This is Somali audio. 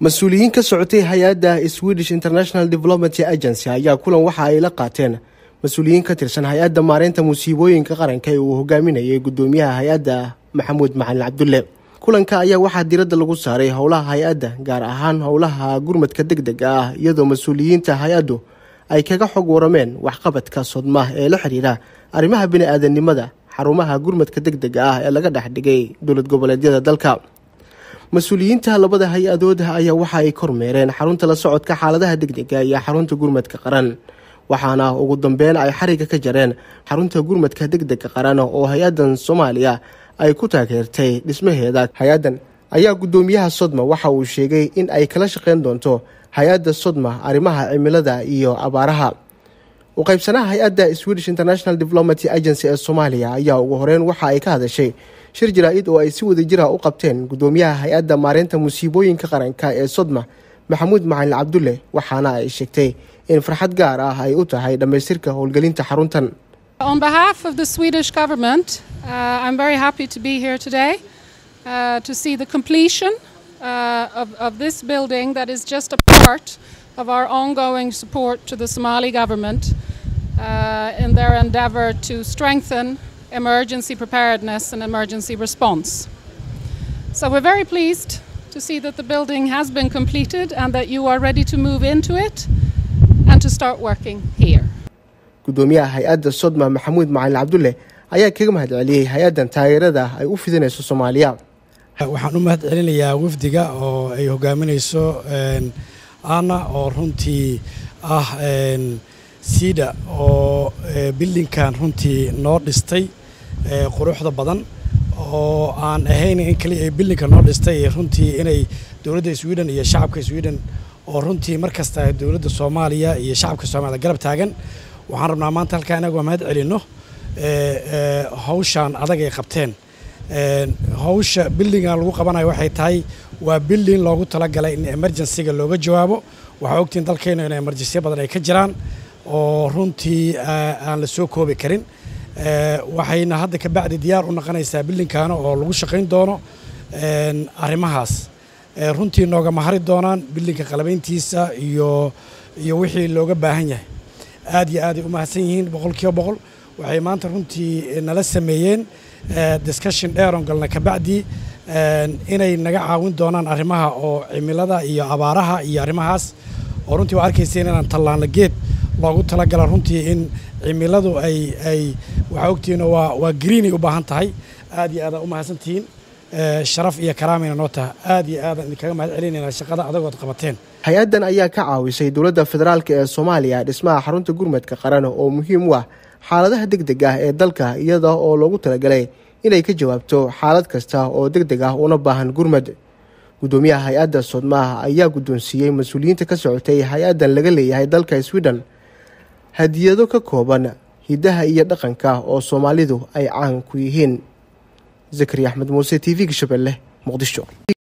mas-uuliyiin ka socotay hay-adda swedish international development agency ayaa kulan waxa ay la qaateen mas-uuliyiin ka tirsan hay-adda maareynta musiibooyinka qaranka ee uu hogaaminayay gudoomiyaha hay-adda maxamuud macalin cabdulle kulanka ayaa waxaa diradda lagu saaray howlaha hay-adda gaar ahaan howlaha gurmadka deg dega ah iyadoo mas-uuliyiinta hay-addu ay kaga xog warameen waxqabadka sodmah ee la xiriira arrimaha bini-aadanimada xarumaha gurmadka deg dega ah ee laga dhex dhigay dowlad goboleedyada dalka mas-uuliyiinta labada hay-adood ayaa waxa ay kormeereen xarunta la socodka xaaladaha degdega iyo xarunta gurmadka qaran waxaana ugu dambeyn ay xariga ka jareen xarunta gurmadka degdega qaran oo hay-adan soomaaliya ay ku taageertay dhismaheeda hay-adan ayaa gudoomiyaha sodma waxa uu sheegay in ay kala shaqeyn doonto hay-adda sodma arrimaha cimilada iyo abaaraha u qaybsanaha hay-adda swedish international development agency ee soomaaliya ayaa ugu horeyn waxa ay ka hadashay shir jaraa-id oo ay si wada jira u qabteen gudoomiyaha hay-adda maareynta musiibooyinka qaranka ee sodma maxamuud macalin cabdulle waxaana ay sheegtay in farxad gaar ah ay u tahay dhammaystirka howlgelinta xaruntan On behalf of the Swedish government, uh, I'm very happy to be here today uh, to see the completion uh, of, of this building that is just a part of our ongoing support to the Somali government in their endeavour to strengthen emergency preparedness and emergency response. So we're very pleased to see that the building has been completed and that you are ready to move into it and to start working here. gudoomiyaha hay-adda sodma maxamuud macalin cabdulle ayaa kaga mahad celiyey hay-addan taageerada ay u fidinayso soomaaliya waxaan u mahad celinayaa wafdiga oo ay hogaaminayso ana oo runtii ah siida oo bildinkan runtii noo dhistay quruxda badan oo aan ahayn in kaliya ay bildinka noo dhistay runtii inay dowladda sweden iyo shacabka sweden oo runtii mar kasta dowladda soomaaliya iyo shacabka soomaliya garab taagan waxaan rabnaa maanta halkaa inagu mahad celinno hawshaan adag ay qabteen hawsha bildingan lagu qabanayo waxay tahay waa bilding loogu talagalay in emergencyga looga jawaabo waxaa ogtiin dalkeennu in emergensiya badan ay ka jiraan oo runtii aan la soo koobi karin waxayna hadda ka bacdi diyaar u noqonaysaa bildinkaana oo lagu shaqayn doono arrimahaas runtii nooga mahari doonaan bildinka qalabayntiisa iyo iyo wixii looga baahan yahay aad iyo aaday u mahadsan yihiin boqol kiiba boqol waxay maanta runtii nala sameeyeen discussion dheeron galna kabacdi inay naga caawin doonaan arrimaha oo cimilada iyo abaaraha iyo arrimahaas oo runtii waa arkayseen inaan tallaanla geed loogu talagala runtii in cimiladu ay ay waxaa ogtihiin waa waa greenay u baahan tahay aad iyo aadaan u mahadsantihiin sharaf iyo karaamayna noo taha aad iyo aadaan idinkaga mahad celinayna shaqada adagood qabateen hay-addan ayaa ka caawisay dowladda federaalk ee soomaaliya dhismaha xarunta gurmadka qaran oo muhiim u ah xaaladaha deg deg ah ee dalka iyada oo loogu talagalay inay ka jawaabto xaalad kasta oo deg deg ah una baahan gurmad gudoomiyaha hay-adda sodmaah ayaa guddoonsiiyey mas-uuliyiinta ka socotay hay-addan laga leeyahay dalka sweden hadiyado ka kooban hiddaha iyo dhaqanka oo soomaalidu ay caan ku yihiin zakari axmed muuse t v-ga shabeelle muqdisho